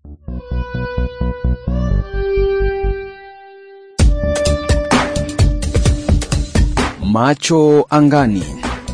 Macho angani.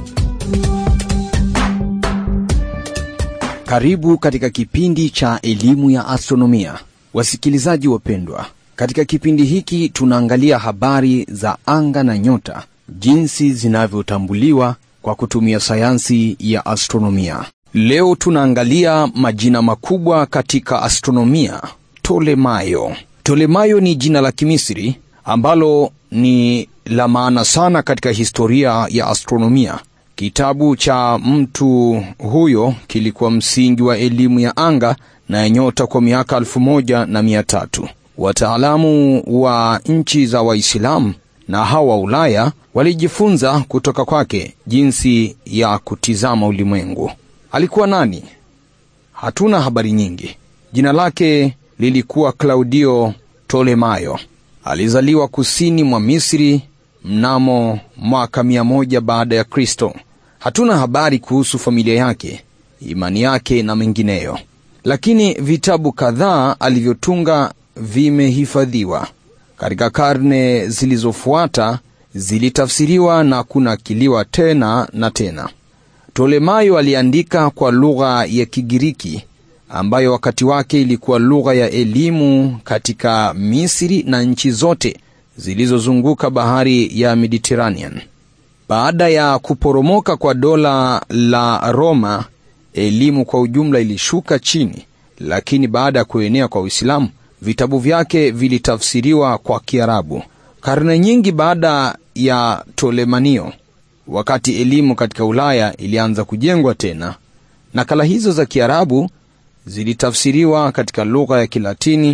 Karibu katika kipindi cha elimu ya astronomia, wasikilizaji wapendwa. Katika kipindi hiki tunaangalia habari za anga na nyota, jinsi zinavyotambuliwa kwa kutumia sayansi ya astronomia. Leo tunaangalia majina makubwa katika astronomia. Tolemayo. Tolemayo ni jina la Kimisri ambalo ni la maana sana katika historia ya astronomia. Kitabu cha mtu huyo kilikuwa msingi wa elimu ya anga na ya nyota kwa miaka elfu moja na mia tatu. Wataalamu wa nchi za Waislamu na hawa wa Ulaya walijifunza kutoka kwake jinsi ya kutizama ulimwengu. Alikuwa nani? Hatuna habari nyingi. Jina lake lilikuwa Klaudio Tolemayo. Alizaliwa kusini mwa Misri mnamo mwaka mia moja baada ya Kristo. Hatuna habari kuhusu familia yake, imani yake na mengineyo, lakini vitabu kadhaa alivyotunga vimehifadhiwa. Katika karne zilizofuata zilitafsiriwa na kunakiliwa tena na tena. Tolemayo aliandika kwa lugha ya Kigiriki ambayo wakati wake ilikuwa lugha ya elimu katika Misri na nchi zote zilizozunguka bahari ya Mediterranean. Baada ya kuporomoka kwa dola la Roma, elimu kwa ujumla ilishuka chini, lakini baada ya kuenea kwa Uislamu, vitabu vyake vilitafsiriwa kwa Kiarabu. Karne nyingi baada ya Tolemanio, wakati elimu katika Ulaya ilianza kujengwa tena, nakala hizo za Kiarabu zilitafsiriwa katika lugha ya Kilatini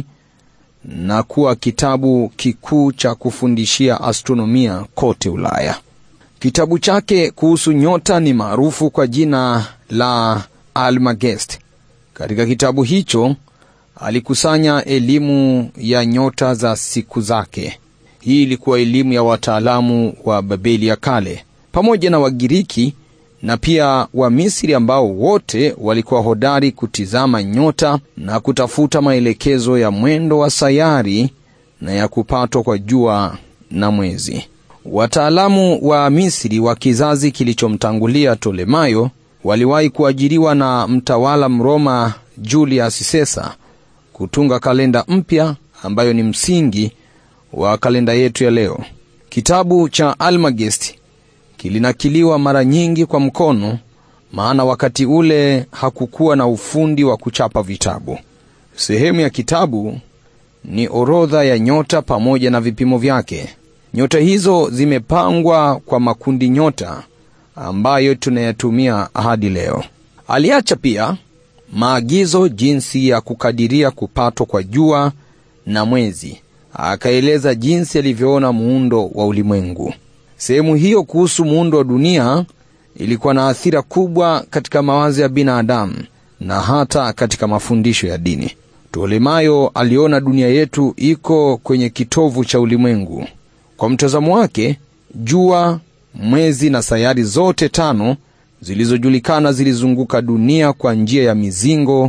na kuwa kitabu kikuu cha kufundishia astronomia kote Ulaya. Kitabu chake kuhusu nyota ni maarufu kwa jina la Almagest. Katika kitabu hicho alikusanya elimu ya nyota za siku zake. Hii ilikuwa elimu ya wataalamu wa Babeli ya kale pamoja na Wagiriki na pia wa Misri ambao wote walikuwa hodari kutizama nyota na kutafuta maelekezo ya mwendo wa sayari na ya kupatwa kwa jua na mwezi. Wataalamu wa Misri wa kizazi kilichomtangulia Tolemayo waliwahi kuajiriwa na mtawala Mroma Julius Caesar kutunga kalenda mpya ambayo ni msingi wa kalenda yetu ya leo. Kitabu cha Almagest kilinakiliwa mara nyingi kwa mkono, maana wakati ule hakukuwa na ufundi wa kuchapa vitabu. Sehemu ya kitabu ni orodha ya nyota pamoja na vipimo vyake. Nyota hizo zimepangwa kwa makundi nyota ambayo tunayatumia hadi leo. Aliacha pia maagizo jinsi ya kukadiria kupatwa kwa jua na mwezi, akaeleza jinsi alivyoona muundo wa ulimwengu. Sehemu hiyo kuhusu muundo wa dunia ilikuwa na athira kubwa katika mawazo ya binadamu na hata katika mafundisho ya dini. Tolemayo aliona dunia yetu iko kwenye kitovu cha ulimwengu. Kwa mtazamo wake, jua, mwezi na sayari zote tano zilizojulikana zilizunguka dunia kwa njia ya mizingo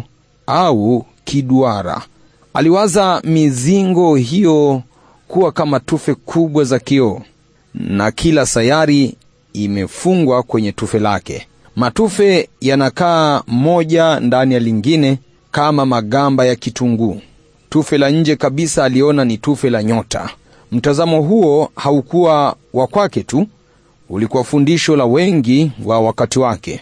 au kiduara. Aliwaza mizingo hiyo kuwa kama tufe kubwa za kioo na kila sayari imefungwa kwenye tufe lake. Matufe yanakaa moja ndani ya lingine kama magamba ya kitunguu. Tufe la nje kabisa aliona ni tufe la nyota. Mtazamo huo haukuwa wa kwake tu, ulikuwa fundisho la wengi wa wakati wake.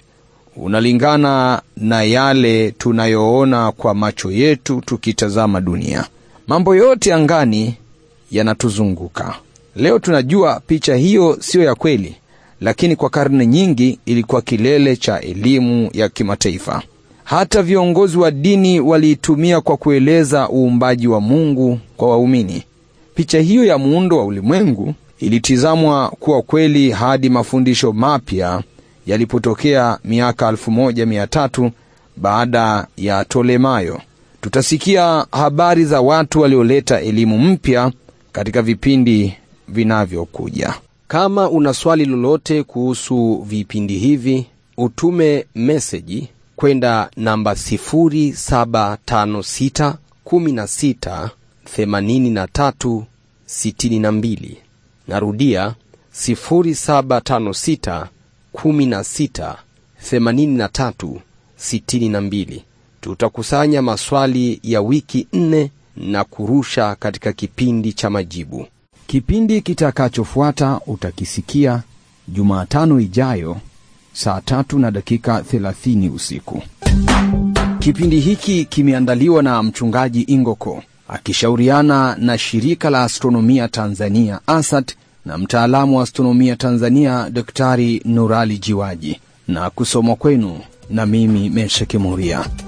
Unalingana na yale tunayoona kwa macho yetu tukitazama dunia. Mambo yote angani yanatuzunguka. Leo tunajua picha hiyo siyo ya kweli, lakini kwa karne nyingi ilikuwa kilele cha elimu ya kimataifa. Hata viongozi wa dini waliitumia kwa kueleza uumbaji wa Mungu kwa waumini. Picha hiyo ya muundo wa ulimwengu ilitizamwa kuwa kweli hadi mafundisho mapya yalipotokea miaka 1300 baada ya Tolemayo. Tutasikia habari za watu walioleta elimu mpya katika vipindi vinavyokuja. Kama una swali lolote kuhusu vipindi hivi, utume meseji kwenda namba 0756 16 83 62. Narudia 0756 16 83 62. Tutakusanya maswali ya wiki nne na kurusha katika kipindi cha majibu. Kipindi kitakachofuata utakisikia Jumatano ijayo saa tatu na dakika 30 usiku. Kipindi hiki kimeandaliwa na mchungaji Ingoko akishauriana na shirika la astronomia Tanzania ASAT na mtaalamu wa astronomia Tanzania Daktari Nurali Jiwaji na kusomwa kwenu na mimi Mesheke Moria.